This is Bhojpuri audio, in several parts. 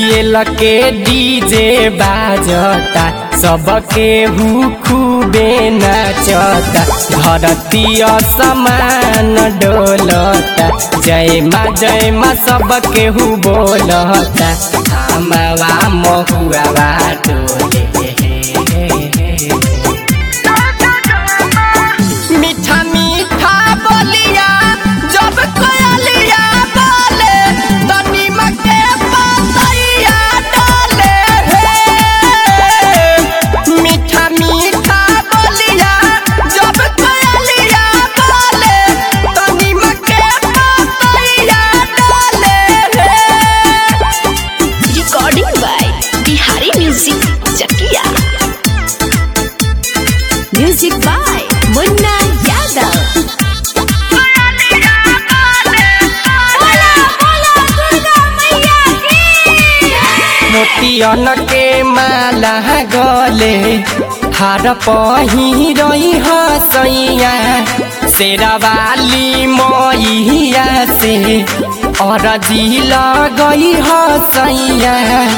आईपीएल के डीजे बाजता सबके हु खूबे नाचता धरती समान डोलता जय माँ जय माँ सबके हु बोलता हमवा महुआ डोले मीठा मीठा बोलिया जब कोयलिया बोले तो नीमक के पतैया डाले हे मीठा मीठा बोलिया जब कोयलिया बोले तो नीमक के पतैया डाले हे recording by Bihari music Chakiya music by Munna Yadav मोतियन के माला गले हार पही रही हसैया शेरवाली मैया से और दिल गई हसैया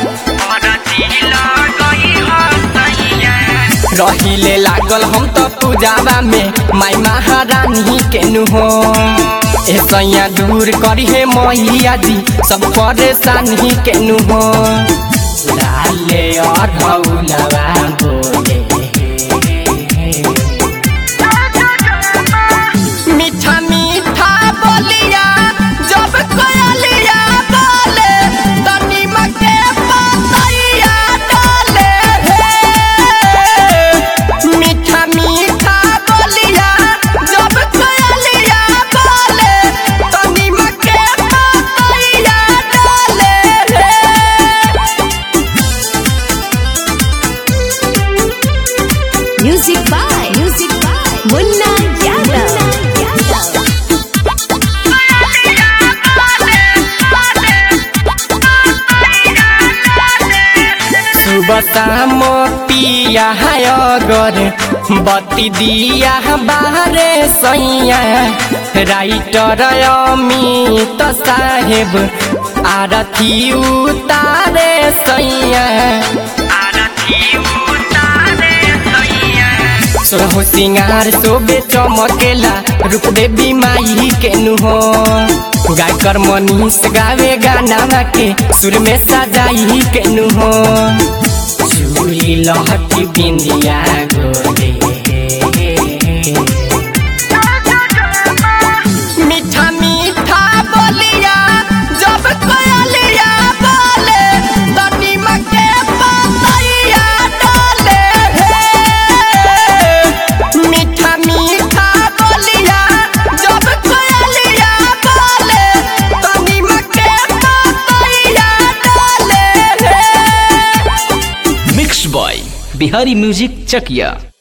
रहिले लागल हम तो पूजावा में माई महारानी के नु हो ऐसैया दूर करी हे मैया जी सब परेशानी के नु हो लाले और भौलवा बोले मीठा मीठा बोलिया जब कोयलिया बोले तो नीमक के पतैया डाले हे मीठा मीठा बोलिया जब कोयलिया बोले तो नीमक के पतैया डाले हे music by music by Munna Yadav सुबह शाम पिया है अगर बत्ती दिया बाहरे सैया राइटर अमित साहेब आरती उतारे सैया सोहो सिंगार सोबे चमकेला रूप देवी माई के नु हो गायकर मनीष गावे गाना के सुर में सजाई के नु हो चूड़ी लहटी बिंदिया गोरे मीठा मीठा बोलिया जब कोयलिया बोले तो नीमक के पतैया डाले हे मीठा मीठा बोलिया जब कोयलिया बोले तो नीमक के पतैया डाले हे मिक्स बॉय बिहारी म्यूजिक चकिया